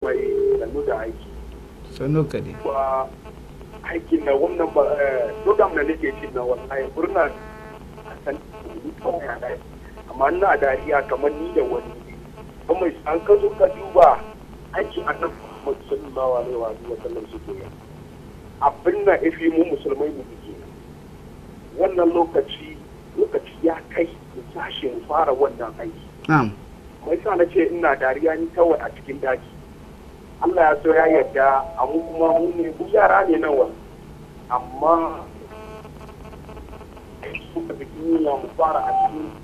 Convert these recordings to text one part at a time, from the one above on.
mai sannu da aiki sannu ka dai ba aikin na wannan ba program da nake ci na wallahi murna a san kawai a dai amma ina dariya kamar ni da wani kuma an ka zo ka duba aiki annabi Muhammad sallallahu alaihi wa sallam su ke abin da ifi mu musulmai mu ke wannan lokaci lokaci ya kai mu sashi mu fara wannan aiki na'am mai sa na ce ina dariya ni kawai a cikin daji Allah ya so ya yarda a mu kuma mu ne mu yara ne nawa amma suka fi duniya mu fara a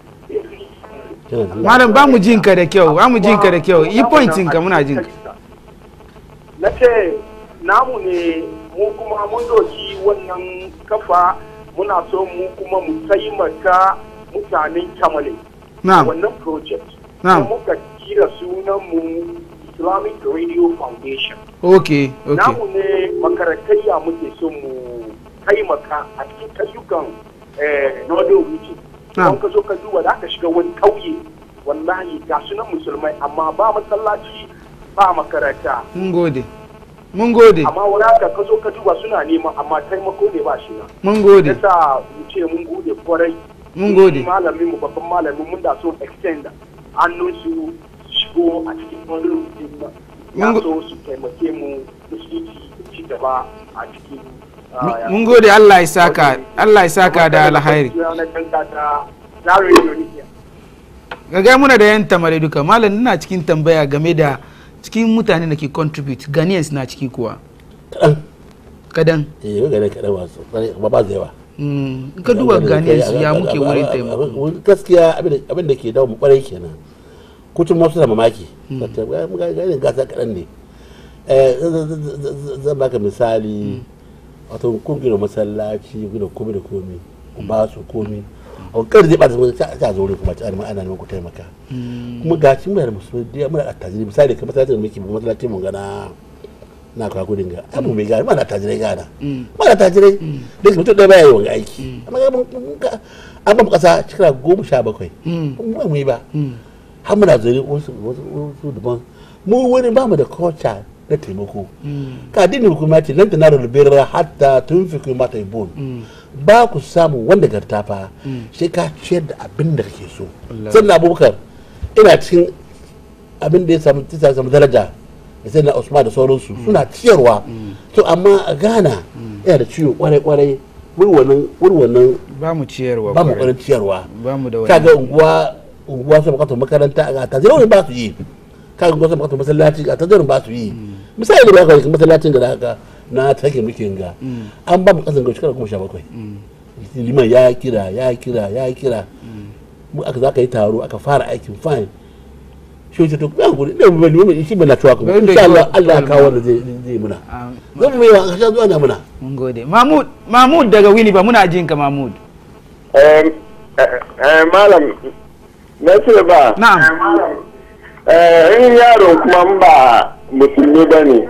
cikin malam ba mu jin ka da kyau ba mu jin ka da kyau yi pointin ka muna jin ka na ce namu ne mu kuma mun doki wannan kafa muna so mu kuma mu taimaka mutanen kamale na'am wannan project Na'am. Kuma muka kira sunan mu Islamic Radio Foundation okay okay namu ne makaratayya muke so mu taimaka a cikin kayyukan eh, Northern Region Na'am. don ka zo ka duba da aka shiga wani kauye wallahi ga sunan musulmai amma ba masallaci ba makaranta mun gode mun gode amma wani haka ka zo ka duba suna nema amma taimako ne ba shi na mun gode yasa mu ce mun gode kwarai mun gode malamin mu babban malamin mun da so extend hannun su shigo a cikin wani rufin nan ya Mun go- so su taimake mu musulunci da ci gaba a cikin ah, mun gode Allah ya saka Allah ya saka da alhairi na kanka ta Zaria Indonesia ga muna da yan tamare duka malam ina cikin tambaya game da cikin mutane da ke contribute Ghanaians na ciki kuwa kaɗan kadan eh ga ne kaɗan masu ba ba da yawa Mm, in ka duba Ghanaians ya muke wurin taimako gaskiya abin da ke dawo mu kwarai kenan kutun masu da mamaki gani gasa kaɗan ne Eh, z- z- z- z- zan baka misali wato kun gina masallaci gina komi da komi ku ba su komi a kan zai bata zuwa ta zo kuma ta ana ana neman ku taimaka kuma ga shi muna da musulmi da muna da attajiri misali kamar masallacin da muke masallaci mun gana na kawo gudun ga abu mai gana mana tajirai gana mana tajirai duk mutum ɗaya baya yi wani aiki amma ga mun ga an ba mu kasa shekara goma sha bakwai mun mu yi ba har muna zuri wasu wasu wasu daban mu wani ba mu da culture na taimako ka dini hukuma ce nan tana rubirra hatta tun fi kuma ta ibon ba ku samu wanda garta fa sai ka ciyar da abin da kake so sannan abubakar ina cikin abin da ya samu ya samu daraja da sai na usman da sauransu suna ciyarwa to amma a ghana yana da ciwo kwarai kwarai wuri wannan wuri wannan ba mu ciyarwa ba mu kwarai. kwarin ciyarwa ba mu da kaga wani unguwa unguwa sun bukatar makaranta a ta zai ba su yi kaga unguwa sun bukatar masallaci a ta zai ba su yi misali da ba ka masallacin da haka na take muke ga an ba mu kasan ga shekara goma sha bakwai liman ya kira ya kira ya kira mu aka za ka yi taro aka fara aikin fine shi wace to ya guri ne mu bani shi bana cewa kuma Bari da insha Allah kyau. Allah ya kawo wanda zai zai muna Ah, zan mu yi wa kasha zuwa na muna mun gode mahmud mahmud daga wili ba muna jin ka mahmud Eh, eh, malam na ce ba na'am eh, in yaro kuma in ba musulmi ba ne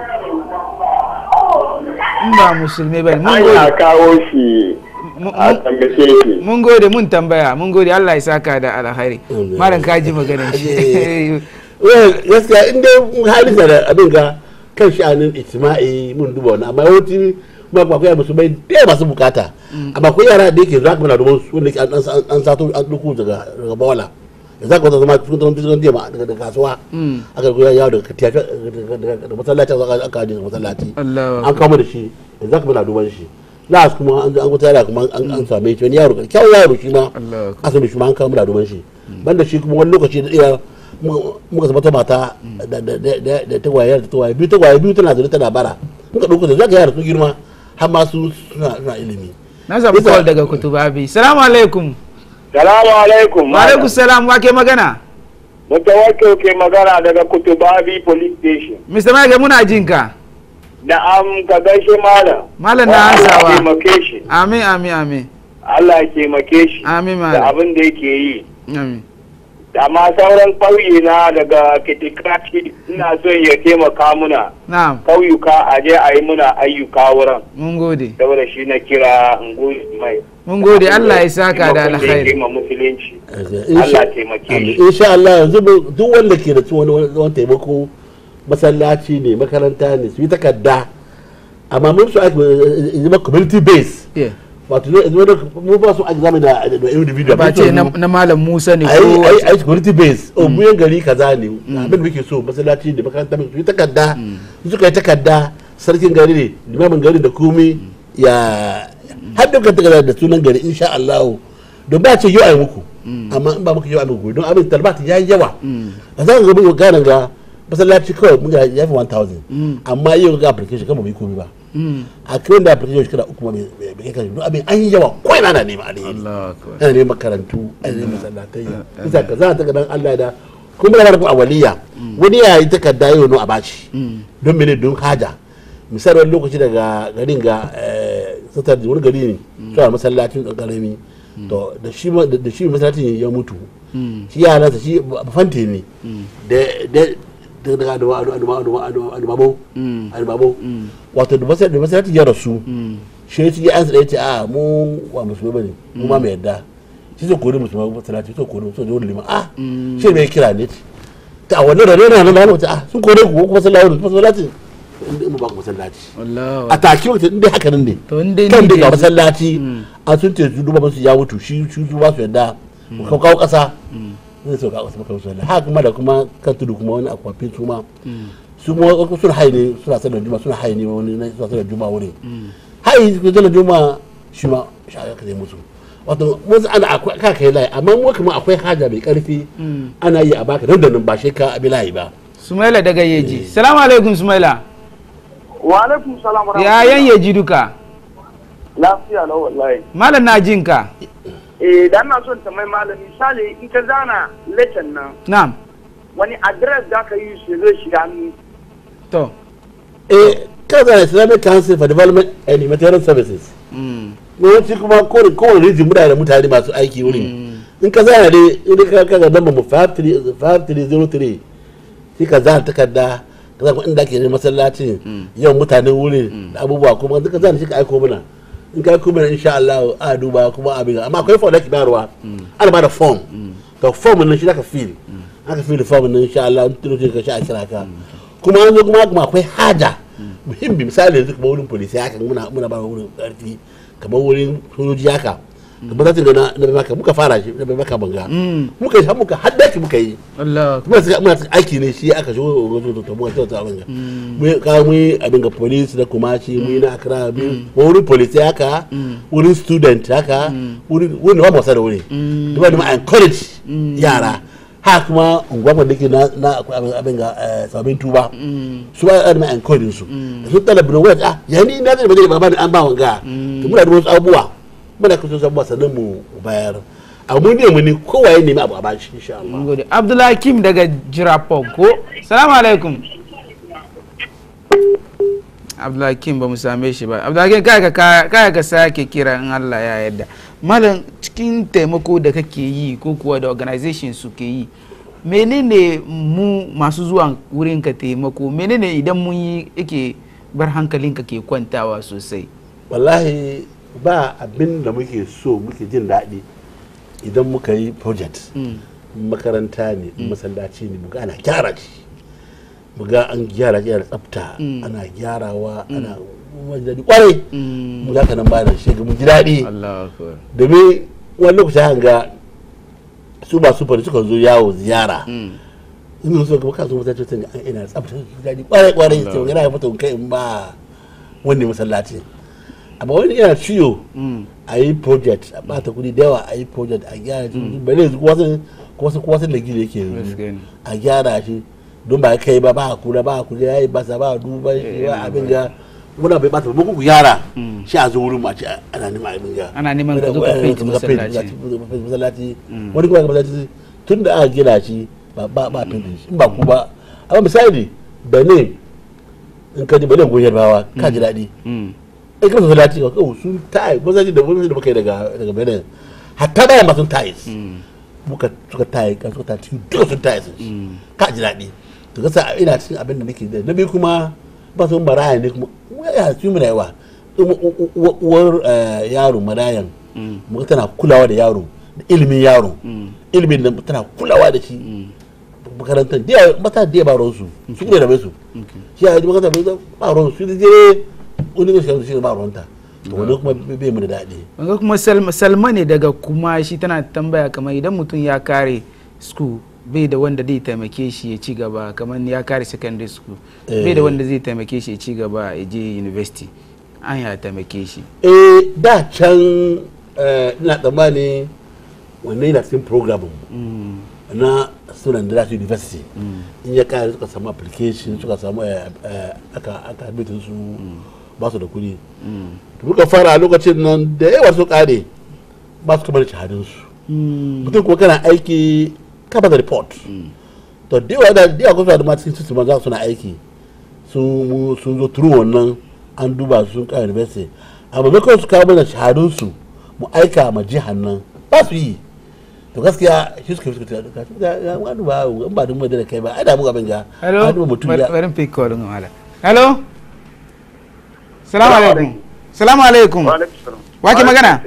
in ba musulmi ba mun an ya gode kawo shi Mu- a mu- tambace shi mun gode mun tambaya mun gode Allah ya saka da alkhairi Amin. malam kaji maganar shi well gaskiya in dai halisa da abin ga kan sha'anin ijtima'i mun duba wani amma yawanci kuma ba akwai musu bai da masu bukata amma akwai yara da yake za ka mana domin su wanda ke an an- an sato an duku daga daga bola da za ka wata zama cikin zama cikin jiya daga daga kasuwa aka goya yawo daga katiya daga masallaci aka aka aje daga masallaci Allahu an kama da shi da za ka mana duban shi na kuma an an wata yara kuma an an same shi wani yaro kyawun yaro shi ma Allahu akbar. asali shi ma an kama da duban shi banda shi kuma wani lokaci da iya muka zama ta mata da da da da da tagwaye da tagwaye biyu tagwaye biyu tana zuri tana bara muka dauko da zaka yara su girma har ma su suna suna ilimi na samu call daga kutubabi salamu alaikum salamu alaikum wa alaikum salam wa ke magana mutawakkil ke magana daga kutubabi police station mr mage muna jin ka da am ka gaishe malam Malam na Allah ya ansawa. taimake shi amin amin amin Allah ya taimake shi amin da malam abin da yake yi amin amma sauran ƙauye na daga kitikati ina son ya taimaka muna na'am ƙauyuka a je a yi muna ayyuka wurin mun gode saboda shi na kira ngoyi mai mun gode Allah ya saka da Taimakon yake alkhairi ma musulunci Insha- Allah taimake Amin. shi insha Allah yanzu mu- duk wanda ke da wani wani taimako masallaci ne makaranta ne su yi takarda amma mun su ake eh, zama community base Yeah. wato ne zama da- mu ba su ake zama da da individual ba mun ce so na mu- na malam musa ne ai ko ai ai community base o mu yan gari kaza ne abin da muke so masallaci ne makaranta ne su yi takarda su suka yi takarda sarkin gari ne limamin gari da komai ya har dukkan takarda da sunan gari insha Allah don ba ce yau ai muku amma in ba muku yau ai muku don abin talbata ya yi yawa a zan ga mun gane ga masallaci kawai mun ga ya fi 1000 amma yau ga application kama bai komai ba Mm. a kiran da application shekara uku ma bai bai kai kan don abin an yi yawa ko ina na nema alheri Allah akbar ana neman makarantu ana neman masallatai bisa ka za ta ga dan Allah da kuma da kuma awaliya wani ya yi takarda yau no a bashi don mene don haja misali wani lokaci daga garin ga satar wani gari ne suna masallacin ɗan ƙarami to da shi ma- da shi masallacin ya mutu shi yaransa shi bafante ne da da da daga aduma aduma aduma aduma aduma aduma wato da masallacin da masallacin ya rasu shi ya ci ya ansa da ya ce a mu wa musulmi bane mu ma mai yadda shi zai kori musulmi masallaci sai kori musulmi wani liman a shi mai kira ne ta a wannan rane na nan da wata a sun kore ku ko masallaci masallaci in ba ku masallaci Allah a take wata inda haka nan ne To in dai kan ni da ne ga yanzu- masallaci a sun ce su duba musu ya mutu shi shi su ba su yadda ka kawo kasa zai so ka kasa maka musu yadda haka kuma da kuma kan tudu kuma wani akwafin su ma su kuma wasu suna hayi ne suna sanar juma suna hayi ne wani na suna sanar juma wuri hayi su sanar juma shi ma shi aka zai musu wato wasu ana akwai ka kai layi amma mu kuma akwai haja mai karfi ana yi a baka nan da nan ba shi ka abi layi ba sumaila daga yeji salamu alaikum sumaila wa alaikum salam wa ya yan yeji duka lafiya lau wallahi malam na jin ka eh da ina son ta mai malami misali in ka zana lecen nan na'am wani address da ka yi shi zai shiga hannu to eh kaza islamic council for development and humanitarian services mm. yawanci kuma kowane kowane rijin muna da mutane masu aiki wurin in ka zana dai in ka kaga namba mu 5303 sai ka zana takarda ka zana inda ake yin masallacin yawan mutanen wurin da abubuwa kuma duka zana shi ka aiko mana in ka aiko mana insha Allah a duba kuma abin amma akwai form da ke bayarwa ana ba da form to form nan shi zaka fill aka fill form nan insha Allah in tuno ka sha a kira ka kuma an zo kuma kuma akwai haja muhimmi misali yanzu kuma wurin polisi haka muna muna ba wurin karfi kamar wurin sojoji haka kamar zatin ga na na maka muka fara shi na maka banga muka yi muka haddaki muka yi Allah muna suka muna suka aiki ne shi aka shigo ga to to muka kyauta abin ga mu ka mu yi abin ga police da kuma shi mu yi na akra mu wurin police haka wurin student haka wurin wurin ba mu wasa da wuri duba da ma encourage yara ha kuma ungwamar da ke na na akwai abin abin ga eh, sabbin tuba su ba da ma encourage su da sun talabin wani ah yani na zai ba zai ba ba ni an ba wanga to muna da wasu abubuwa muna kusa abubuwa sannan mu bayar abu ne mu ne kowa ya nemi abu a bashi insha Allah mun gode abdullahi kim daga jirapon ko salamu alaikum abdullahi kim ba mu same shi ba abdullahi kim kaya ka kaya ka sake kira in allah ya yarda malam cikin taimako da kake yi ko kuwa da organization su ke yi menene mu masu zuwa wurin ka taimako menene idan mun yi yake bar hankalinka ke kwantawa sosai wallahi ba abin da muke so muke jin daɗi idan muka yi project makaranta ne masallaci ne muga ana gyara shi muga an gyara shi da tsafta ana gyarawa ana wani daɗi kwarai muga kanan ba da shi mun ji daɗi allah akbar domin wani lokaci hanga su ba su fari suka zo yawo ziyara in so kuma kasu masallaci sun an ina tsafta su ji daɗi kwarai kwarai sai yana ya fito kai in ba wani masallaci amma wani yana ciwo a yi project a bata kudi da yawa a yi project a gyara shi bane yanzu kuwa sun kuwa sun kuwa sun da gida yake yanzu Gaskiya ne. a gyara shi don ba kai ba ba a kula ba a kula ya yi basa ba a duba shi ba abin ga muna bai bata ba ku gyara shi a zo wurin mu a ce ana neman abin ga Ana neman ka zo ka paint masallaci. masallaci wani kuma ga masallaci tun da aka gina shi ba ba ba paint shi in ba ku ba amma misali benin in ka ji benin goyar bawa ka ji daɗi Mm. in ka masallaci ka kawo sun tayi masallaci da wani da muka yi daga daga benin hatta bayan ma sun tayi muka suka tayi kan suka tayi cikin duka sun tayi sun shi ka ji daɗi to gasa ina cikin abin da nake da na biyu kuma ba su maraya ne kuma ya su mu da yawa U- u- u- uwar eh, yaro marayan muka tana kulawa da yaro da ilimin yaro ilimin da tana kulawa da shi makarantar da yawa mata da yawa ba ruwan su su ne da mai su shi a yi makarantar bai ba ruwan su da je wani ne shi ne ba ruwan ta to wani kuma bai mu da daɗi wanga kuma Salma- salma ne daga kuma shi tana tambaya kamar idan mutum ya kare school bai da wanda zai taimake shi ya ci gaba kamar ya kare secondary school bai da Eh. wanda zai taimake shi ya ci gaba ya je university an ya taimake shi eh da can eh, ina tsammani wannan yana cikin program mu na student da su university in ya kare suka samu application suka samu eh, eh, aka aka admitin su ba su da kuɗi to muka fara a lokacin nan da yawa su kare ba su kamar shahadun su mutum kuma kana aiki ka ba da report to da yawa da da yawa kusa da ma cikin system za su na aiki sun mu- sun zo turu wannan an duba su sun kare university amma maimakon su kawo mana shahadun su mu aika ma jihar nan ba su yi to gaskiya shi suka fi suka tuka ga ga wani ba in ba dun da kai ba ai da mu abin ga hello an duba mutum ya bari pick call din wala hello salamu alaikum salamu alaikum wake magana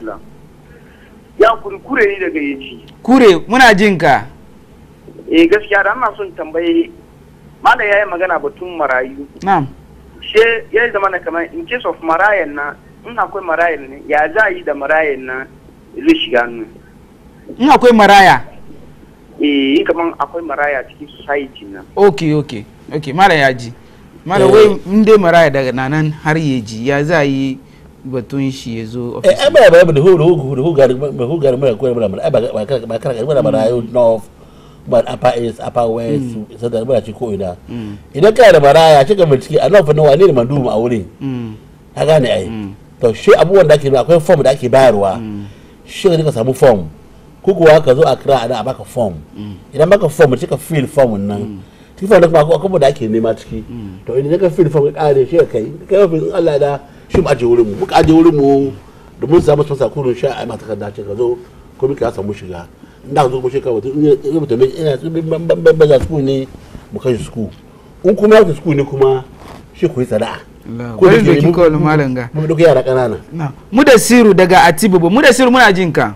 Ya kurkure ni daga yaci. kure muna jin ka Eh gaskiya da ana son tambaye Malam ya yi magana batun marayu. na'am She ya zama na kamar in case of marayan na in akwai marayan ne ya za a yi da marayan na zai shiga hannu. in akwai maraya Eh in kamar akwai maraya cikin society na. ok ok ok mara ya ji mara Eh. wai in dai maraya daga nanan har ya ji ya za a yi batun shi ya zo eh ofis ai ba ba da hu da hu da hu ga ba hu ga mara ko mara ai ba ba kar ba kar ba mara yau north ba upper east upper west sai da mara ci ko ina idan kana da maraya cika bincike a north na wane ne mandumu a wurin Mm, ka gane ai Mm. to shi abubuwan da ake nuna akwai form da ake bayarwa shi ka je ka samu form ko kuwa ka zo a kira ana a baka form idan baka form cika fill form nan cikin form da kuma akwai abubuwan da ake nema ciki to idan ka fill form ka kare shi ka kai ka kai mafi in Allah da shi mu aje wurin mu muka aje wurin mu da mun samu sponsor kurun sha ai mata takarda ce ka zo ko muka samu shiga inda ka zo kuma shi ka wato in ya mutum ina su ban ban ban ban school ne mu kai shi school in kuma ya school ne kuma shi ku yi sana'a Allah, Ko da bari ke doki mu- kawai malam ga mun duka yara ƙanana Na. mu da siru daga atibubu mu da siru muna jin ka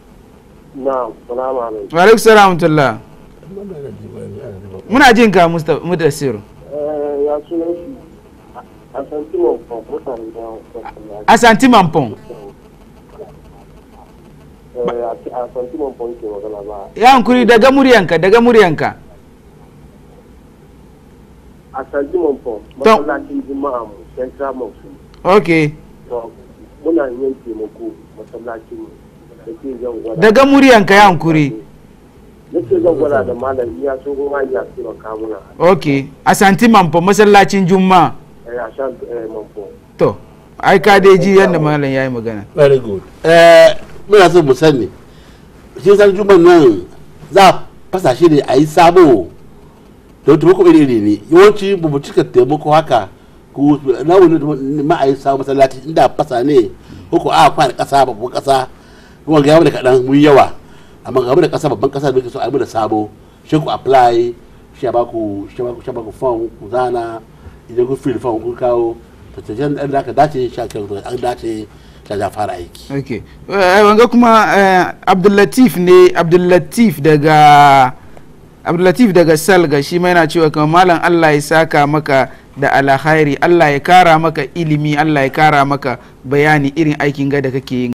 na salamu alaikum wa alaikum salam tullah muna jin ka Musta- mu da siru ya sunan shi a santimon from mutane da wasu asanti mampon a santimon from ke magana ba ya hankuri daga muryanka daga muryanka a santimon from To. masallacin juma'a mu central mosque ok to muna yin taimako masallacin mu da ke zan gwada daga muryanka ya hankuri da ke zan gwada da malam iya so kuma ya taimaka muna ok asanti mampon masallacin juma eh, a shan eh, manfo to ai ka dai ji yadda malam ya yi magana very good eh muna so mu sani shi san juman nan za a fasa shi ne a yi sabo don taimako iri iri ne yawanci ba mu cika taimako haka ku na wani ma a yi sabo masallaci inda fasa ne ko ko a kwana kasa babban kasa kuma ga yawa da kaɗan mun yawa amma ga da kasa babban kasa da muke so a yi da sabo shi ku apply shi a baku shi a baku shi a baku form ku zana idan ku fill form kun kawo to tafiyan da aka dace shi a kyau an dace ta ja fara aiki ok Eh, wanga kuma eh, abdullatif ne abdullatif daga abdullatif daga salga shi ma yana cewa kamar malam allah ya saka maka da alkhairi allah ya kara maka ilimi allah ya kara maka bayani irin aikin ga da kake yin